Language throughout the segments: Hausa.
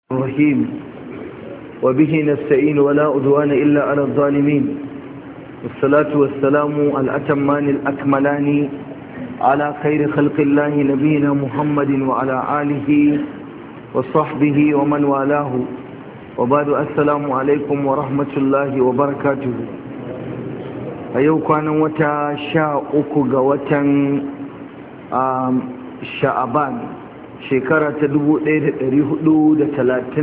الرحيم وبه نستعين ولا أدوان إلا على الظالمين والصلاة والسلام الأتمان الأكملان على خير خلق الله نبينا محمد وعلى آله وصحبه ومن والاه وبعد السلام عليكم ورحمة الله وبركاته أيوكا نوتا شاء أكو شعبان shekara ta 1436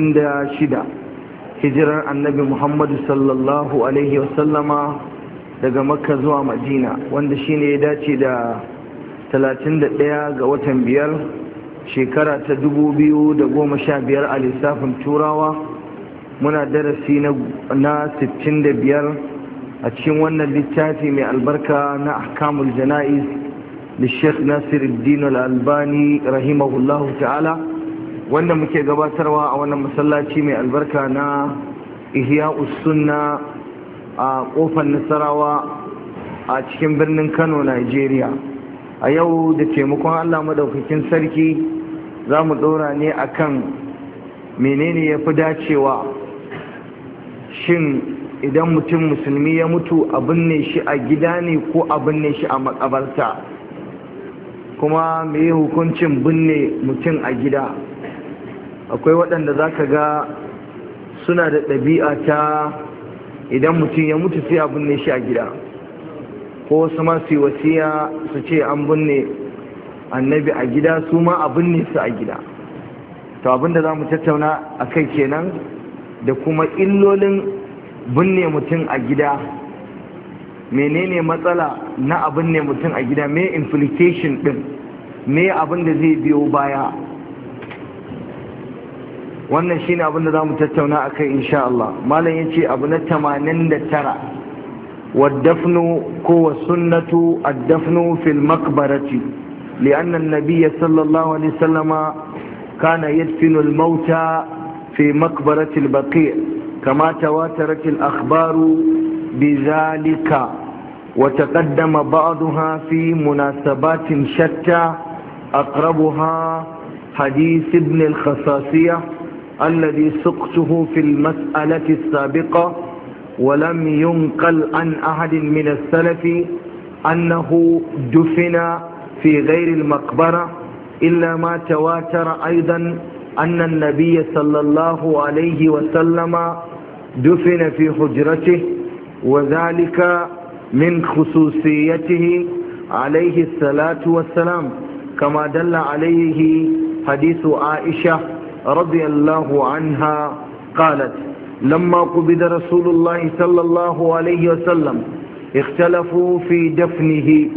hijirar annabi muhammadu sallallahu alaihi wasallama daga makka zuwa madina wanda shine ya dace da 31 ga watan biyar shekara ta 2015 a lissafin turawa muna darasi na 65 a cikin wannan littafi mai albarka na ahkamul jana'iz للشيخ ناصر الدين الألباني رحمه الله تعالى wanda muke gabatarwa a wannan masallaci mai albarka na ihya sunna a kofar nasarawa a cikin birnin kano nigeria a yau da taimakon allah madaukakin sarki za mu ɗora ne akan menene ya fi dacewa shin idan mutum musulmi ya mutu a binne shi a gida ne ko a binne shi a makabarta kuma me hukuncin binne mutum a gida akwai waɗanda za ka ga suna da ɗabi'a ta idan mutum ya mutu sai a binne shi a gida ko wasu masu wasiya su ce an binne annabi a gida su ma a binne su a gida to abinda za mu tattauna a kai kenan da kuma illolin binne mutum a gida menene matsala na abin ne mutum a gida me implication din me abin da zai biyo baya wannan shine abin da zamu tattauna akai insha Allah malam yace abu na 89 والدفن كو السنة الدفن في المقبرة لأن النبي صلى الله عليه وسلم كان يدفن الموتى في مقبرة البقيع كما تواترت الأخبار بذلك وتقدم بعضها في مناسبات شتى أقربها حديث ابن الخصاصية الذي سقته في المسألة السابقة ولم ينقل عن أحد من السلف أنه دفن في غير المقبرة إلا ما تواتر أيضا أن النبي صلى الله عليه وسلم دفن في حجرته وذلك من خصوصيته عليه الصلاة والسلام كما دل عليه حديث عائشة رضي الله عنها قالت لما قبض رسول الله صلى الله عليه وسلم اختلفوا في دفنه